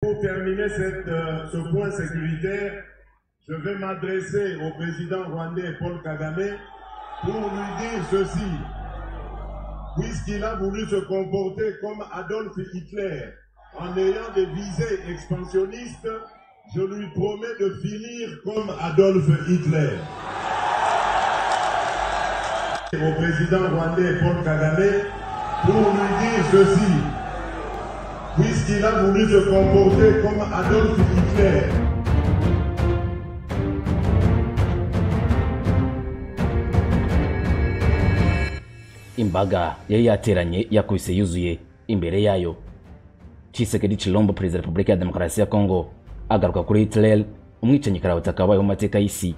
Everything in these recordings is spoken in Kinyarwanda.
pour terminer cette, euh, ce point sécuritaire, je vais m'adresser au président rwandais Paul Kagame pour lui dire ceci. Puisqu'il a voulu se comporter comme Adolf Hitler en ayant des visées expansionnistes, je lui promets de finir comme Adolf Hitler. Au président rwandais Paul Kagame pour lui dire ceci. Puisqu'il a voulu se comporter comme Adolf Hitler, imbaga yari yateranye yakubise yuzuye imbere yayo Tshisekedi Chilombo perezida wa repubulika ya demokarasi ya kongo agaruka kuri Hitler umwicanyi karabutaka kabayeho mu mateka y'isi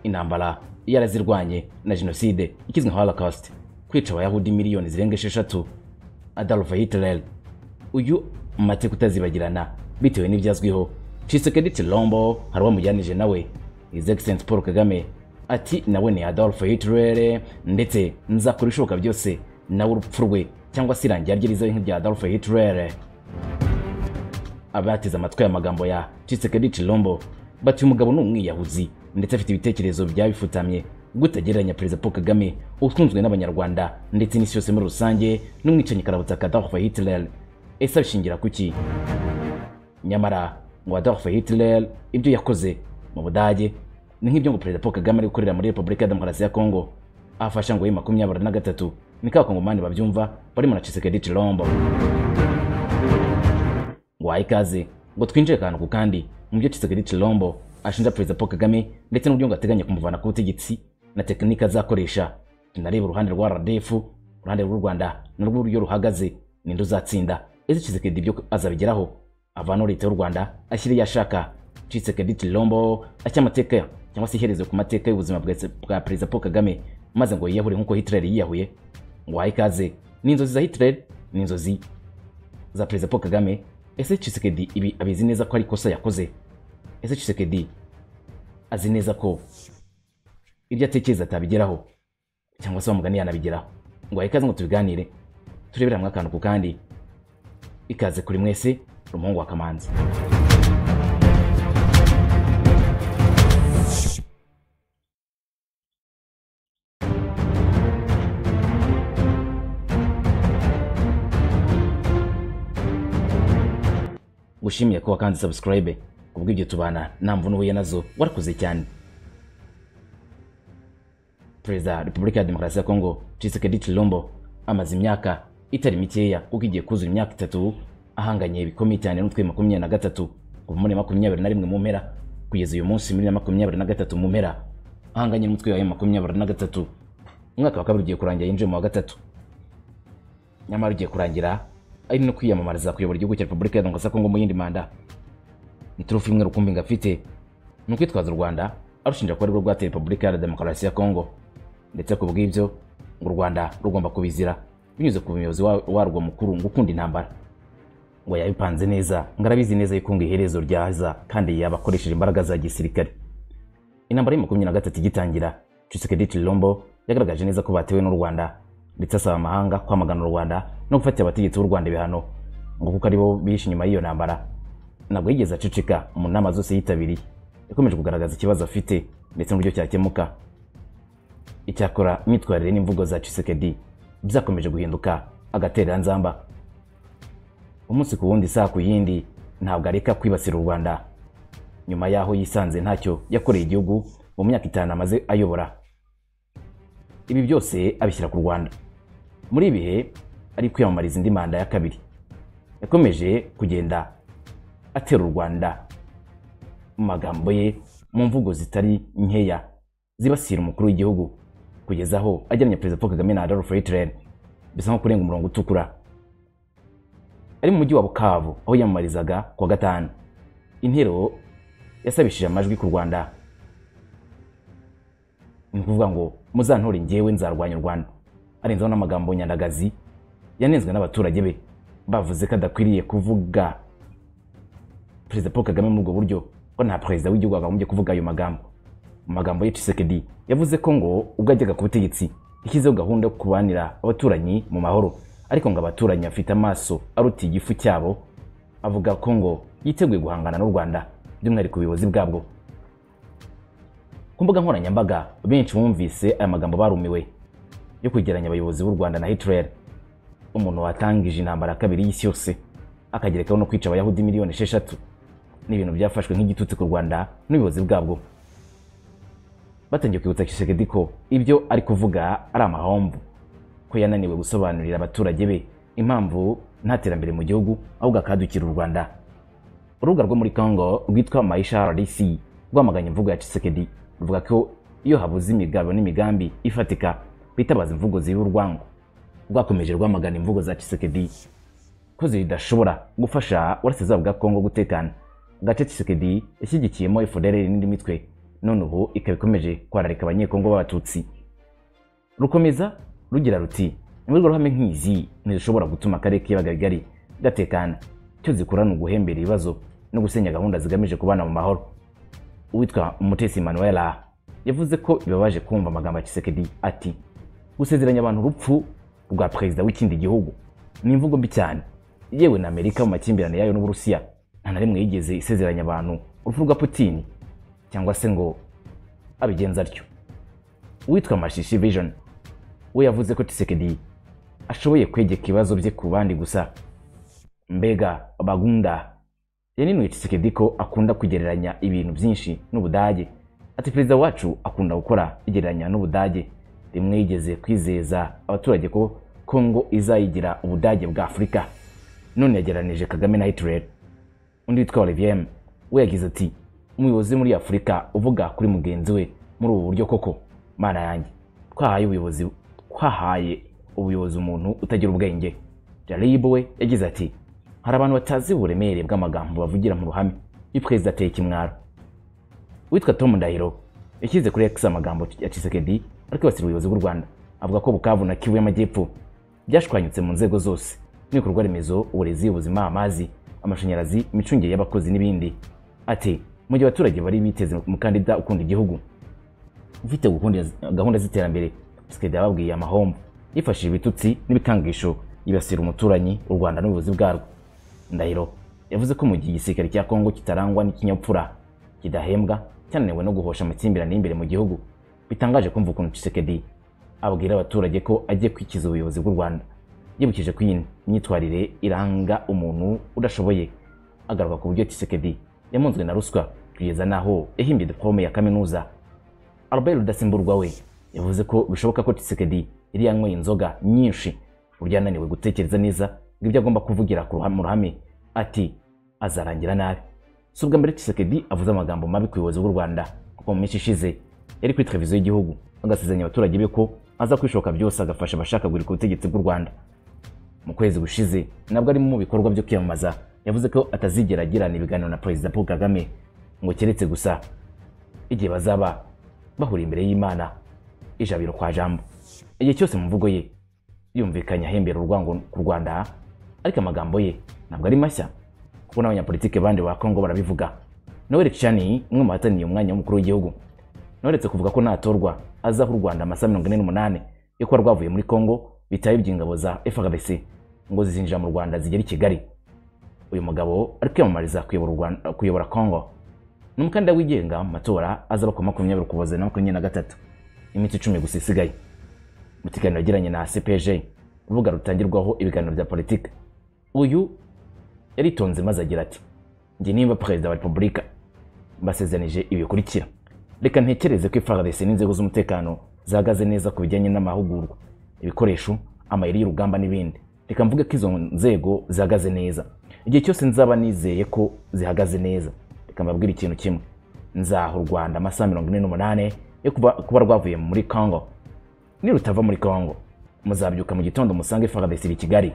intambara yarazirwanye na jenoside ikizwi nka holocaust kwica abayahudi miliyoni zirenga esheshatu Adolf Hitler uyu mu mateka utazibagirana bitewe n'ibyazwiho Tshisekedi Chilombo hari uwamujyanije nawe His Excellency Paul Kagame ati nawe ni Adolf Hitler ndetse nzakora ibishoboka byose nawe urupfu rwe cyangwa se irangira rye rizabe nk'irya Adolf Hitler abateze amatwi aya magambo ya Tshisekedi Chilombo bati uyu mugabo ni umwiyahuzi ndetse afite ibitekerezo byaba bifutamye gutagereranya perezida Paul Kagame ukunzwe n'abanyarwanda ndetse n'isi yose muri rusange n'umwicanyi karabutaka Adolf Hitler ese abishingira kuki nyamara ngo Adolf Hitler ibyo yakoze mu Budage ni nk'ibyo ngo perezida Paul Kagame ari gukorera muri Repubulika ya Demokarasi ya Kongo afasha ngo yima makumyabiri na gatatu ni ka kongomani babyumva barimo na Tshisekedi Chilombo waha ikaze ngo twinjire akantu ku kandi mu byo Tshisekedi Chilombo ashinja perezida Paul Kagame ndetse n'uburyo ngo ateganya kumuvana ku butegetsi na tekinike azakoresha tunareba uruhande rwa RDF uruhande rw'u Rwanda narwo uburyo ruhagaze ninde uzatsinda ese Tshisekedi ibyo azabigeraho avanaho leta y'u Rwanda ashyira iyo ashaka Tshisekedi Chilombo ashyira amateka cyangwa se iherezo ku mateka y'ubuzima bwa- bwa perezida Paul Kagame maze ngo yiyahure nk'uko Hitler yiyahuye ngo waha ikaze ni inzozi za Hitler ni inzozi za perezida Paul Kagame ese Tshisekedi ibi abizi neza ko ari ikosa yakoze ese Tshisekedi azi neza ko ibyo atekereza atabigeraho cyangwa se bamugani yanabigeraho ngo waha ikaze ngo tubiganire turebere hamwe akantu ku kandi ikaze kuri mwese rumuhungu wa kamanzi gushimiye ko wakanditse subscribe kubw'ibyo tubana nta mvune uhuye nazo warakoze cyane perezida wa repubulika ya demokarasi ya kongo Tshisekedi Chilombo amaze imyaka itari mikeya kuko igiye kuzura imyaka itatu ahanganye bikomeye cyane n'utwe makumyabiri na gatatu kuva muri makumyabiri na rimwe mu mpera kugeza uyu munsi muri makumyabiri na gatatu mu mpera ahanganye n'umutwe wa makumyabiri na gatatu umwaka wa kabiri ugiye kurangira yinjiye mu wa gatatu nyamara ugiye kurangira ari no kwiyamamariza kuyobora igihugu cya repubulika ya demokarasi ya kongo mu yindi manda ni turufu imwe rukumbi ngo afite ni ukwitwaza u rwanda arushinja ko aribwo rwateye repubulika ya demokarasi ya kongo ndetse ku bw'ibyo ngo u rwanda rugomba kubizira binyuze ku muyobozi wa- warwo mukuru ngo ukunda intambara ngo yabipanze neza ngo arabizi neza yuko ngo iherezo ryaza kandi yabakoresheje imbaraga za gisirikare intambara ya makumyabiri na gatatu igitangira Tshisekedi Chilombo yagaragaje neza ko batewe n'u Rwanda ndetse asaba amahanga kwamagana u Rwanda no gufatira abategetsi b'u Rwanda ibihano ngo kuko aribo bihishe inyuma y'iyo ntambara ntabwo yigeze aceceka mu nama zose yitabiriye yakomeje kugaragaza ikibazo afite ndetse n'uburyo cyakemuka icyakora imyitwarire n'imvugo za Tshisekedi byakomeje guhinduka agatereranzamba umunsi ku wundi isaha ku yindi ntabwo areka kwibasira u Rwanda nyuma y'aho yisanze ntacyo yakoreye igihugu mu myaka itanu amaze ayobora ibi byose abishyira ku rwanda muri ibi bihe ari kwiyamamariza indi manda ya kabiri yakomeje kugenda atera u rwanda mu magambo ye mu mvugo zitari nkeya zibasira umukuru w'igihugu kugeza aho ajyanye perezida paul kagame na adolf hitler bisa nko kurenga umurongo utukura ari mu mujyi wa bukavu aho yiyamamarizaga ku wa gatanu intero yasabishije amajwi ku rwanda ni ukuvuga ngo muzantore njyewe nzarwanya u rwanda arenzaho n'amagambo nyandagazi yanenzwe n'abaturage be bavuze ko adakwiriye kuvuga perezida paul kagame muri ubwo buryo ko nta perezida w'igihugu wakagombye kuvuga ayo magambo mu magambo ye Tshisekedi yavuze ko ngo ubwo yajyaga ku butegetsi yashyizeho gahunda yo kubanira abaturanyi mu mahoro ariko ngo abaturanyi bafite amaso arutiye igifu cyabo avuga ko ngo yiteguye guhangana n'u rwanda by'umwihariko ubuyobozi bwabwo ku mbuga nkoranyambaga benshi bumvise aya magambo barumiwe yo kwegeranya abayobozi b'u rwanda na hitler umuntu watangije intambara ya kabiri y'isi yose akagerekaho no kwica abayahudi miliyoni esheshatu ni ibintu byafashwe nk'igitutsi ku rwanda n'ubuyobozi bwabwo batangiye kwibutsa Tshisekedi ko ibyo ari kuvuga ari amahomvu ko yananiwe gusobanurira abaturage be impamvu nta terambere mu gihugu ahubwo akahadukira u Rwanda urubuga rwo muri Congo rwitwa Maisha RDC rwamaganye imvugo ya Tshisekedi ruvuga ko iyo habuze imigabo n'imigambi ifatika bitabaza imvugo ziba urwango rwakomeje rwamagana imvugo za Tshisekedi ko zidashobora gufasha uburasirazuba bwa Congo gutekana agace Tshisekedi yashyigikiyemo FDLR n'indi mitwe none ubu ikaba ikomeje kwararika abanyekongo b'abatutsi rukomeza rugira ruti imbwirwaruhame nk'izi ntizishobora gutuma akarere k'ibiyaga bigari gatekana icyo zikora ni uguhembera ibibazo no gusenya gahunda zigamije kubana mu mahoro uwitwa umutesi manuela yavuze ko bibabaje kumva amagambo ya kisekedi ati gusezeranya abantu urupfu rwa perezida w'ikindi gihugu ni imvugo mbi cyane yewe na amerika mu makimbirane yayo n'uburusiya nta na rimwe yigeze isezeranya abantu urupfu rwa putini cyangwa se ngo abigenza atyo uwitwa mashishi vision we yavuze ko tisekedi ashoboye kwegeka ibibazo bye ku bandi gusa mbega bagunda yaninuye tisekedi ko akunda kugereranya ibintu byinshi n'ubudage ati perezida wacu akunda gukora igereranya n'ubudage rimwe yigeze kwizeza abaturage ko kongo izayigira ubudage bwa afurika none yagereranije kagame na hitler undi witwa olivier we yagize ati umuyobozi muri afurika uvuga kuri mugenzi we muri ubu buryo koko mana yanjye twahaye ubuyobozi twahaye ubuyobozi umuntu utagira ubwenge jarib we yagize ati hari abantu batazi uburemere bw'amagambo bavugira mu ruhame iyo perezida ateye ikimwaro witwa tom ndahiro yashyize kuri x amagambo ya cisekedi ari kwibasira ubuyobozi bw'u rwanda avuga ko bukavu na kivu y'amajyepfo byashwanyutse mu nzego zose n'ibikorwa remezo uburezi ubuzima amazi amashanyarazi imicungire y'abakozi n'ibindi ati mu gihe abaturage bari biteze umukandida ukunda igihugu ufite gahunda z'iterambere sikedi yababwiye amahombo yifashishije ibitutsi n'ibikangisho yibasira umuturanyi u rwanda n'ubuyobozi bwarwo ndahiro yavuze ko mu gihe igisirikare cya kongo kitarangwa n'ikinyabupfura kidahembwa cyananiwe no guhosha amakimbirane y'imbere mu gihugu bitangaje kumva ukuntu Tshisekedi abwira abaturage ko agiye kwikiza ubuyobozi bw'u rwanda yibukije ko iyi myitwarire iranga umuntu udashoboye agaruka ku buryo Tshisekedi yamunzwe na ruswa kugeza naho yahimbye diplome ya kaminuza Albert Rudasimburwa we yavuze ko bishoboka ko Tshisekedi yari yanyweye inzoga nyinshi burya ananiwe gutekereza neza ngo ibyo agomba kuvugira ku ruhame ruhame ati azarangira nabi si ubwa mbere Tshisekedi avuze amagambo mabi ku buyobozi bw'u Rwanda kuko mu minsi ishize yari kuri televiziyo y'igihugu agasezeranya abaturage be ko aza kwishoka byose agafasha abashaka guhirika ubutegetsi bw'u Rwanda mu kwezi gushize nabwo ari mu bikorwa byo kwiyamamaza yavuze ko atazigera agirana ibiganiro na perezida paul kagame ngo keretse gusa igihe bazaba bahuriye imbere y'imana ijabiro kwa jambo igihe cyose mu mvugo ye yumvikanye ahembera urwango ku rwanda ariko amagambo ye ntabwo ari mashya kuko n'abanyapolitike bandi ba kongo barabivuga noel cani umwe mu bahataniye umwanya w'umukuru w'igihugu noretse kuvuga ko natorwa azaho u rwanda amasaha mirongo ine n'umunani yo kuba rwavuye muri kongo bitaye iby'ingabo za frbc ngo zizinjira mu rwanda zigera i kigali uyu mugabo ari kwiyamamariza kuyobora congo ni umukandida wigenga mu matora azaba ku makumyabiri ukuboza na makumyabiri na gatatu iminsi icumi gusa isigaye mu kiganiro yagiranye na cpg urubuga rutangirwaho ibiganiro bya politiki uyu yaritonze maze agira ati njye nimba perezida wa repubulika mbasezeranije ibi bikurikira reka ntekereze ko ifardc n'inzego z'umutekano zahagaze neza ku bijyanye n'amahugurwa ibikoresho amayeri y'urugamba n'ibindi reka mvuge ko izo nzego zihagaze neza igihe cyose nzaba nizeye ko zihagaze neza reka mbabwire ikintu kimwe nzaha u rwanda amasaha mirongo ine n'umunani yo kuba rwavuye muri congo nirutava muri congo muzabyuka mu gitondo musange frdc iri kigali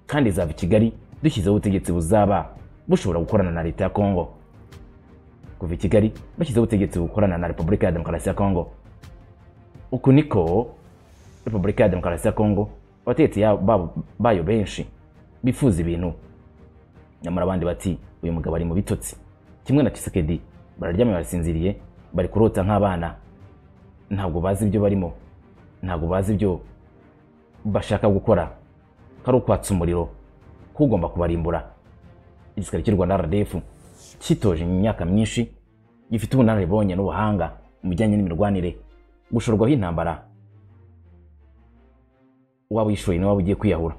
kandi izava i kigali dushyizeho ubutegetsi buzaba bushobora gukorana na leta ya congo kuva i kigali bashyizeho ubutegetsi bukorana na repubulika ya demokarasi ya congo uku niko repubulika ya demokarasi ya congo abategetsi bayo benshi bifuza ibintu nyamara abandi bati uyu mugabo ari mu bitotsi kimwe na Tshisekedi bararyamye barasinziriye bari kurota nk'abana ntabwo bazi ibyo barimo ntabwo bazi ibyo bashaka gukora kari ukwatsa umuriro kugomba kubarimbura igisirikare cy'u rwanda rdf cyitoje imyaka myinshi gifite ubunararibonye n'ubuhanga mu bijyanye n'imirwanire gushorwaho intambara waba uyishoye niwe waba ugiye kwiyahura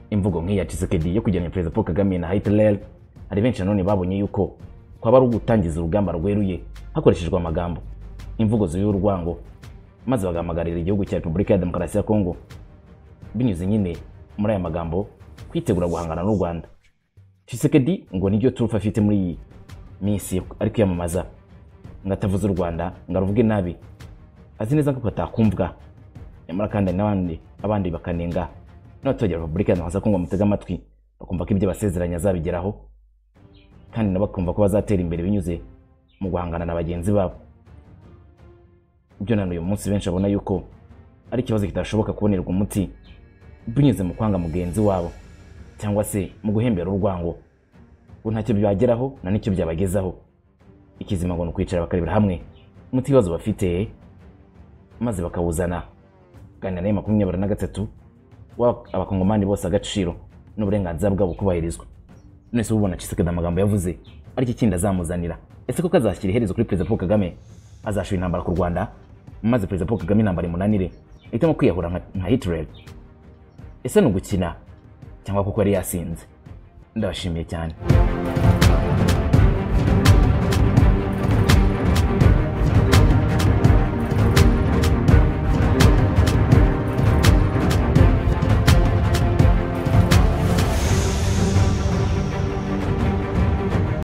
imvugo nk'iya Tshisekedi yo kujyana perezida Paul Kagame na Hitler hari benshi nanone babonye yuko kwaba ari ugutangiza urugamba rweruye hakoreshejwe amagambo imvugo zuyura urwango maze bagahamagarira igihugu cya Repubulika ya Demokarasi ya Kongo binyuze nyine muri aya magambo kwitegura guhangana n'u Rwanda Tshisekedi ngo niryo turufu afite muri iyi minsi ari kwiyamamaza ngo atavuze u Rwanda ngo aruvuge nabi azi neza ko atakumvwa nyamara kandi hari n'abandi abandi bakanenga n'abaturage ba repubulika ya demokarasi ya kongo bamutega amatwi bakumva ko ibyo basezeranye azabigeraho kandi nabo bakumva ko bazatera imbere binyuze mu guhangana na bagenzi babo ibyo nanone uyu munsi benshi babona yuko ari ikibazo kitashoboka kubonerwa umuti binyuze mu kwanga mugenzi wabo cyangwa se mu guhembera urwango ngo ntacyo byageraho na n'icyo byabagezaho ikizima ngo ni ukwicara bakarebera hamwe umuti ibibazo bafite maze bakawuzana ganira nayo makumyabiri na gatatu guha abakongomani bose agaciro n'uburenganzira bwabo kubahirizwa none se ubona Tshisekedi amagambo yavuze aricyo kindi azamuzanira ese ko kazashyira iherezo kuri perezida Paul Kagame azashira intambara ku Rwanda maze perezida Paul Kagame intambara imunanire ahitamo kwiyahura nka- nka Hitler ese ni ugukina cyangwa kuko yari yasinze ndabashimiye cyane